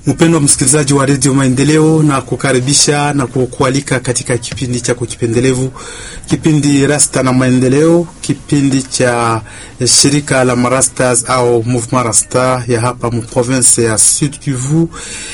Mpendwa msikilizaji wa redio Maendeleo, na kukaribisha na kukualika katika kipindi chako kipendelevu, kipindi Rasta na Maendeleo, kipindi cha shirika la Marastas au Mouvement Rasta ya hapa mprovince ya Sud Kivu,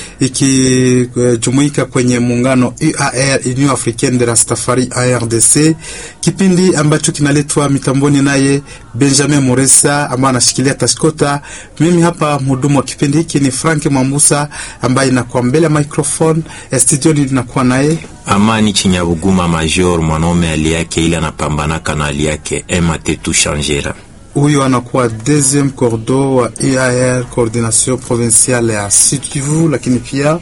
ikijumuika kwenye muungano UAR, Union Africaine de Rastafari ARDC, kipindi ambacho kinaletwa mitamboni naye Benjamin Muresa ambaye anashikilia tashkota. Mimi hapa mhudumu wa kipindi hiki ni Frank Mambusa ambaye inakuwa mbele ya microphone studioni, linakuwa naye Amani Chinyabuguma Major, mwanaume hali yake ile anapambanaka na hali yake ematetu shanjera. Huyo anakuwa deuxième cordo wa UAR coordination provinciale ya Sud Kivu, lakini pia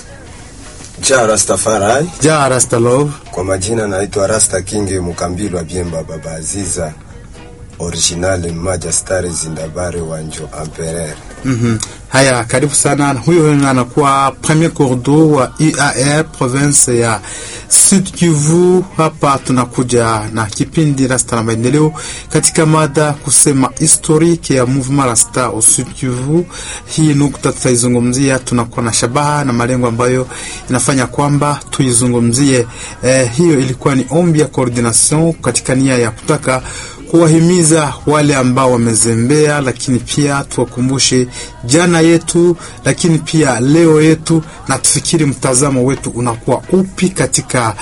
Ja Rastafari. ja Rastalove. Kwa majina naitwa Rasta King Mukambilwa Biemba Baba Aziza original mmaja stari zindabare wanjo Empereur. Mhm. Haya, karibu sana. Huyo anakuwa premier cordo wa UAR province ya Sud Kivu. Hapa tunakuja na kipindi Rasta na Maendeleo katika mada kusema historique ya mouvement Rasta au Sud Kivu. Hii nukta tutaizungumzia, tunakuwa na shabaha na malengo ambayo inafanya kwamba tuizungumzie. Eh, hiyo ilikuwa ni ombi ya coordination katika nia ya kutaka kuwahimiza wale ambao wamezembea, lakini pia tuwakumbushe jana yetu, lakini pia leo yetu, na tufikiri mtazamo wetu unakuwa upi katika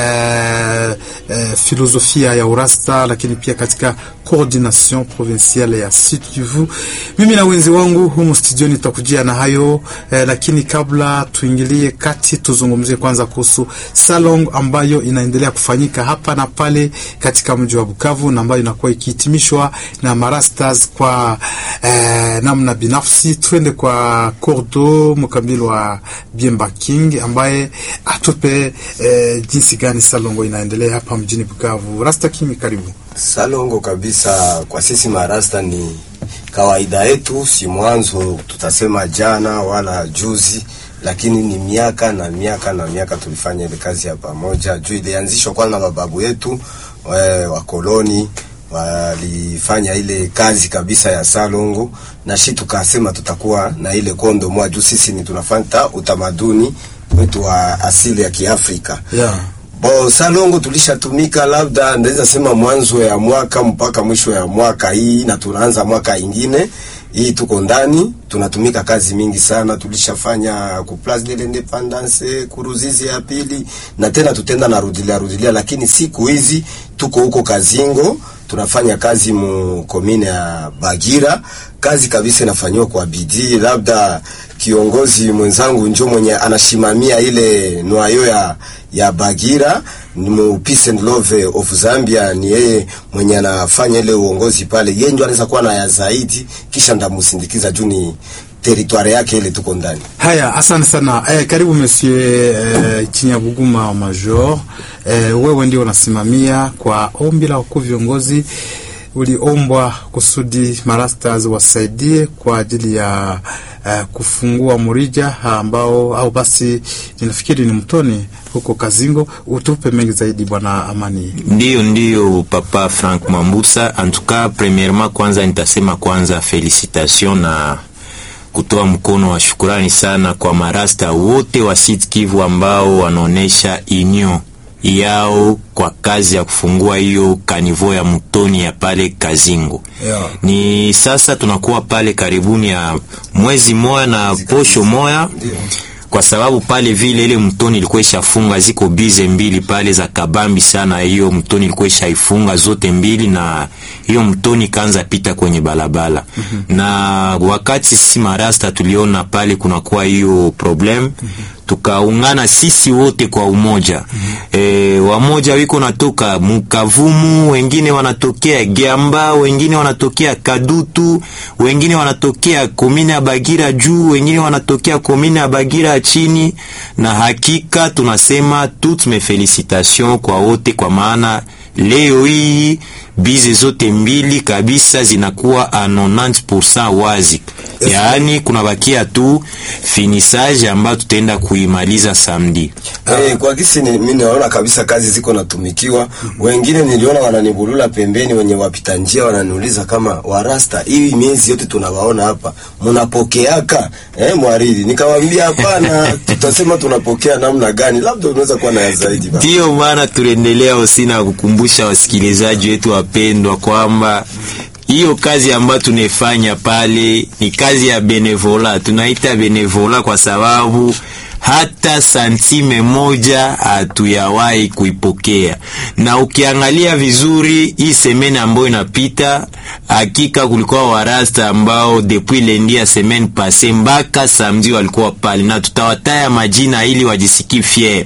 eh, eh, filosofia ya urasta, lakini pia katika coordination provinciale ya Sud Kivu. Mimi na wenzi wangu humu studioni tutakujia na hayo eh, lakini kabla tuingilie kati, tuzungumzie kwanza kuhusu salon ambayo inaendelea kufanyika hapa na pale katika mji wa Bukavu na ambayo inakuwa ikihitimishwa na marastas kwa eh, namna binafsi. Twende kwa Cordo Mukambilo wa Biemba King ambaye atupe eh, jinsi gani salongo inaendelea hapa mjini Bukavu. Rasta King, karibu. Salongo kabisa kwa sisi marasta ni kawaida yetu, si mwanzo tutasema jana wala juzi, lakini ni miaka na miaka na miaka tulifanya ile kazi ya pamoja, juu ilianzishwa kwanza na mababu yetu wakoloni walifanya ile kazi kabisa ya salongo, na shi tukasema tutakuwa na ile kondo moja, juu sisi ni tunafanya utamaduni wetu wa asili ya Kiafrika Yeah. Bo salongo tulishatumika labda ndaweza sema mwanzo ya mwaka mpaka mwisho ya mwaka hii, na tunaanza mwaka ingine hii, tuko ndani tunatumika kazi mingi sana. Tulishafanya ku Place de l'Independance, kuruzizi ya pili, na tena tutenda na rudilia rudilia, lakini siku hizi tuko huko Kazingo tunafanya kazi mu komine ya Bagira, kazi kabisa inafanywa kwa bidii. Labda kiongozi mwenzangu njo mwenye anashimamia ile nwayo ya ya Bagira ni mu Peace and Love of Zambia, ni yeye mwenye anafanya ile uongozi pale, yeye ndio anaweza kuwa na ya zaidi, kisha ndamusindikiza juu ni teritwari yake ile tuko ndani. Haya, asante sana eh, karibu Monsieur eh, Chinyabuguma Major eh, wewe ndio unasimamia kwa ombi la wakuu viongozi, uliombwa kusudi marastas wasaidie kwa ajili ya eh, kufungua murija ambao au basi ninafikiri ni mtoni huko Kazingo. Utupe mengi zaidi bwana Amani. Ndiyo, ndiyo papa Frank Mambusa. Antuka, premièrement kwanza nitasema kwanza felicitation na kutoa mkono wa shukurani sana kwa marasta wote wa Sud Kivu ambao wanaonesha union yao kwa kazi ya kufungua hiyo kanivo ya mtoni ya pale Kazingo. Yeah. Ni sasa tunakuwa pale karibuni ya mwezi moya na posho moya kwa sababu pale vile ile mtoni ilikuwa ishafunga, ziko bize mbili pale za kabambi sana. Hiyo mtoni ilikuwa ishaifunga zote mbili, na hiyo mtoni kaanza pita kwenye balabala mm -hmm. na wakati sisi marasta tuliona pale kunakuwa hiyo problem mm -hmm tukaungana sisi wote kwa umoja mm -hmm. E, wamoja wiko natoka Mukavumu, wengine wanatokea Giamba, wengine wanatokea Kadutu, wengine wanatokea komine ya Bagira juu, wengine wanatokea komine ya Bagira chini, na hakika tunasema toutes mes felicitations kwa wote, kwa maana leo hii bize zote mbili kabisa zinakuwa a 90% wazi, yaani kunabakia tu finissage ambayo tutaenda kuimaliza samedi. Eh, kwa kisi ni, mimi naona kabisa kazi ziko natumikiwa. Wengine niliona wananibulula pembeni, wenye wapita njia wananiuliza kama warasta, hii miezi yote tunawaona hapa mnapokeaka eh, mwariri? Nikamwambia hapana, tutasema tunapokea namna gani, labda unaweza kuwa na ya zaidi ba. Ndiyo maana tunaendelea usina kukumbusha wasikilizaji wetu wapendwa kwamba hiyo kazi ambayo tunaifanya pale ni kazi ya benevola. Tunaita benevola kwa sababu hata santime moja hatuyawahi kuipokea, na ukiangalia vizuri hii semene ambayo inapita, hakika kulikuwa warasta ambao depuis lendi ya semene passe mpaka samedi walikuwa pale, na tutawataya majina ili wajisikie fier.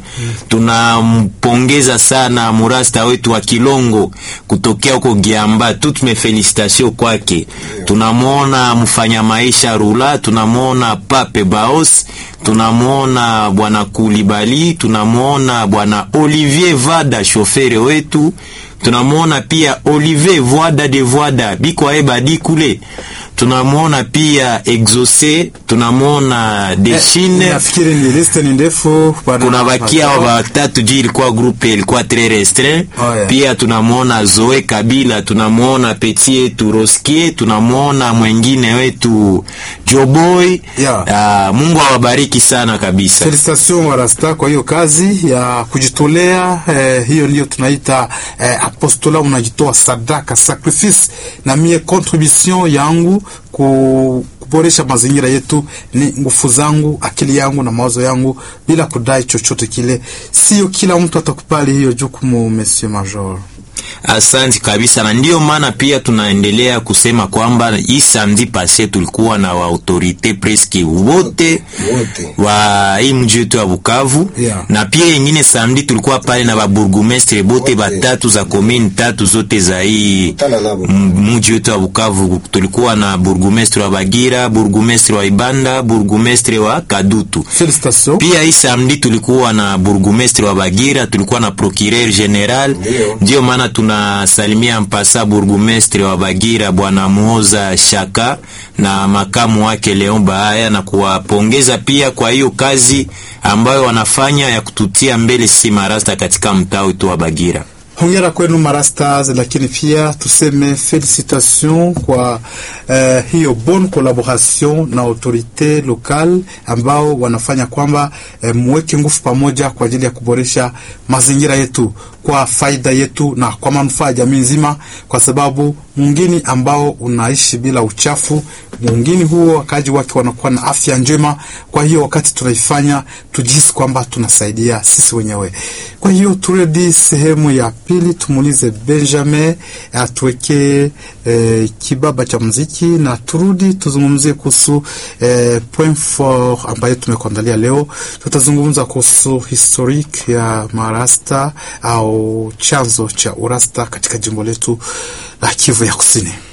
Tunampongeza sana murasta wetu wa Kilongo kutokea huko Giamba, toutes mes félicitations kwake. Tunamwona mfanya maisha Rula, tunamwona Pape Baos, tunamwona bwana Kulibali, tunamwona bwana Olivier Vada shofere wetu, tunamwona pia Olivier Voada de Voada biko aebadi kule, tunamwona pia Exauce, tunamwona Deshine Nafikiri ni liste ni ndefu bwana. kuna bakia watatu juu ilikuwa grupe ilikuwa tres restreint Oh, yeah. pia tunamwona Zoe Kabila tunamwona Petit yetu Roskie tunamwona mwengine wetu Joboy Yeah. Ah, Mungu awabariki sana kabisa Felicitation warasta kwa hiyo kazi ya kujitolea eh, hiyo ndio tunaita eh, apostola, unajitoa sadaka sacrifice, na mie contribution yangu ku, kuboresha mazingira yetu ni nguvu zangu, akili yangu na mawazo yangu, bila kudai chochote kile. Sio kila mtu atakubali hiyo jukumu, Monsieur Major. Asante kabisa, na ndiyo maana pia tunaendelea kusema kwamba hii samedi pase tulikuwa na waautorite preske wote Wote. wa hii mji wetu wa Bukavu Yeah. na pia yengine samedi tulikuwa pale na baburgumestre bote Wote. batatu za komini tatu zote za hii Kutana nabo. m- mji wetu wa Bukavu. Tulikuwa na burgumestre wa Bagira, burgumestre wa Ibanda, burgumestre wa Kadutu. Felicitation. Pia hii samedi tulikuwa na burgumestre wa Bagira, tulikuwa na procureur general. Ndio. Ndio maana tunasalimia mpasa burgumestre wa Bagira bwana Muoza Shaka na makamu wake Leon Bahaya na kuwapongeza pia kwa hiyo kazi ambayo wanafanya ya kututia mbele si marasta katika mtaa wetu wa Bagira. Hongera kwenu marastas, lakini pia tuseme felicitation kwa eh, hiyo bonne collaboration na autorite locale ambao wanafanya kwamba eh, muweke nguvu pamoja kwa ajili ya kuboresha mazingira yetu kwa faida yetu na kwa manufaa ya jamii nzima, kwa sababu mwingine ambao unaishi bila uchafu, mwingine huo wakaji wake wanakuwa na afya njema. Kwa hiyo wakati tunaifanya tujihisi kwamba tunasaidia sisi wenyewe. Kwa hiyo turudi sehemu ya pili, tumuulize Benjamin atuwekee eh, kibaba cha muziki na turudi tuzungumzie kuhusu eh, point fort ambayo tumekuandalia leo. Tutazungumza kuhusu historique ya marasta au chanzo cha urasta katika jimbo letu la Kivu ya Kusini.